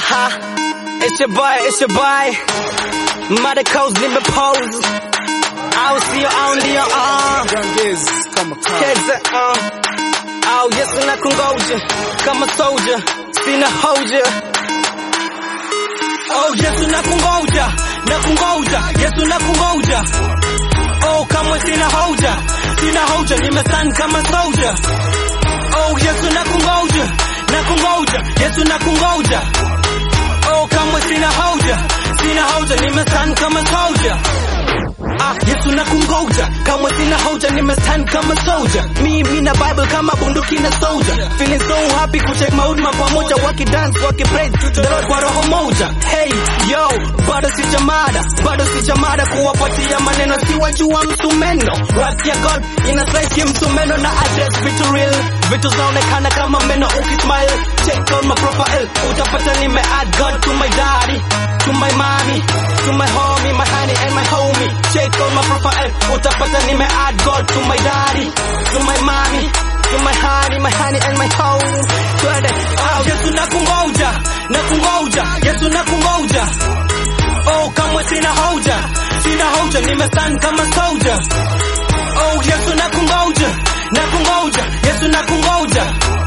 Aha, it's your boy, it's your boy. Mother coast nimepose. Au sio au ndio ah. Cheza ah. Au Yesu na kungoja kama soldier, sina hoja. Oh Yesu na kungoja, na kungoja, Yesu na kungoja. Oh kama sina hoja, sina hoja, nimestand kama soldier. Oh Yesu na kungoja, na kungoja, Yesu na kungoja. Oh kama sina hoja, sina hoja, nimestand kama soldier. Ah, Yesu na kungoja kama sina hoja, nimestand kama soldier. Mimi na Bible kama bunduki na soldier. Feeling so happy kucheck mahuduma pamoja, wakidance wakipraise the Lord kwa roho moja. Hey yo, bado sijamada, bado sijamada kuwapatia maneno, siwajua msumeno. Rap ya God ina slice ya msumeno na address vitu real, vitu zaonekana kama meno. Ukismile check on my profile, utapata nime add God to my daddy, to my mommy, to my homie, my honey and my homie. Check on my profile, utapata nime add God to my daddy, to my mommy, to my honey, my honey and my homie. Twende, oh, Yesu na kungoja, na kungoja, Yesu na kungoja. Oh, kamwe sina hoja, sina hoja, nimestand kama soldier. Oh, Yesu na kungoja, na kungoja, Yesu na kungoja.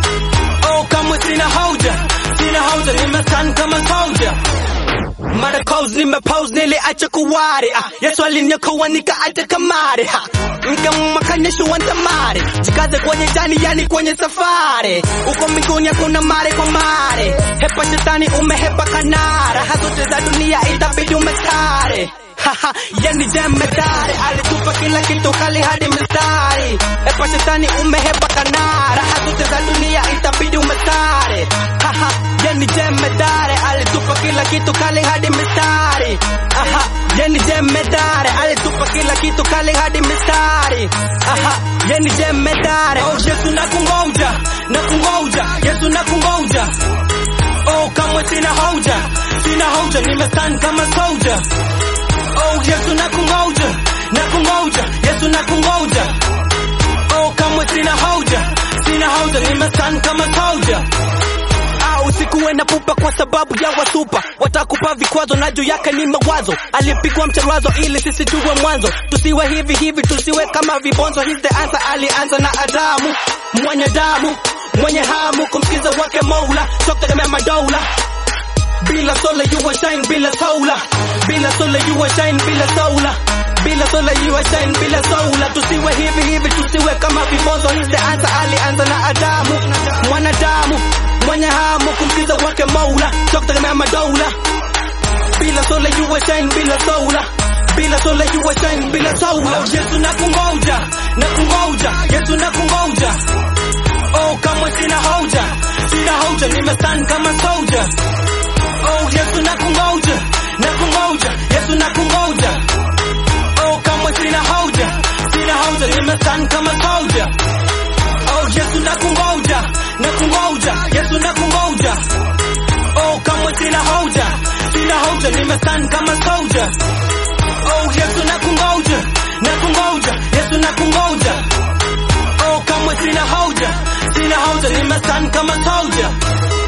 Oh, kamwe sina hoja, sina hoja, nimestand kama soldier. Mara calls nimepose niliacha kuware ah, Yesu aliniokoa nikaacha kamare ha Nikamakanyesha wantamare Jikaze kwenye jani yani kwenye safari Uko mbinguni hakuna mare kwa mare Hepa shetani umehepa kanara Hazote za dunia itabidi umetare Haha, yani jemedari alitupa kila kitu kali hadi mstari Epa shetani umehepa kanara Hazote za dunia itabidi umetare Haha, yani jemedari alitupa kila kitu kali hadi mistari Aha, yani jemedari alitupa kila kitu kali hadi mistari Aha, yani jemedari Oh Yesu na kungoja, na kungoja, Yesu na kungoja Oh kamwe sina hoja, sina hoja, nimestand kama soldier Oh Yesu na kungoja, na kungoja, Yesu na kungoja Oh kamwe sina hoja, sina hoja, nimestand kama soldier Ah, usikuwe na pupa kwa sababu ya wasupa watakupa vikwazo na juu yake ni mawazo alipigwa mcharazo ili sisi tuwe mwanzo tusiwe hivi hivi tusiwe kama vibonzo He's the answer alianza na Adamu mwenye damu mwenye hamu kumsikiza wake Mola tokutegemea madola bila sola you will shine bila sola bila sola you will shine bila sola bila sola you will shine bila sola tusiwe hivi hivi tusiwe kama vibonzo He's the answer alianza na Adamu mwanadamu mwenye hamu kumsikiza wake Mola tokutegemea madola bila sola you will shine bila sola bila sola you will shine bila sola oh, Yesu na kungoja na kungoja Yesu na kungoja oh kamwe sina hoja sina hoja nimestand kama soldier oh Yesu na kungoja na kungoja Yesu na kungoja oh kamwe sina hoja sina hoja nimestand kama soldier oh Yesu na kungoja na kungoja Yesu na kungoja oh kamwe sina hoja sina hoja nimestand kama soldier oh Yesu na kungoja na kungoja Yesu na kungoja oh kamwe sina hoja sina hoja nimestand kama soldier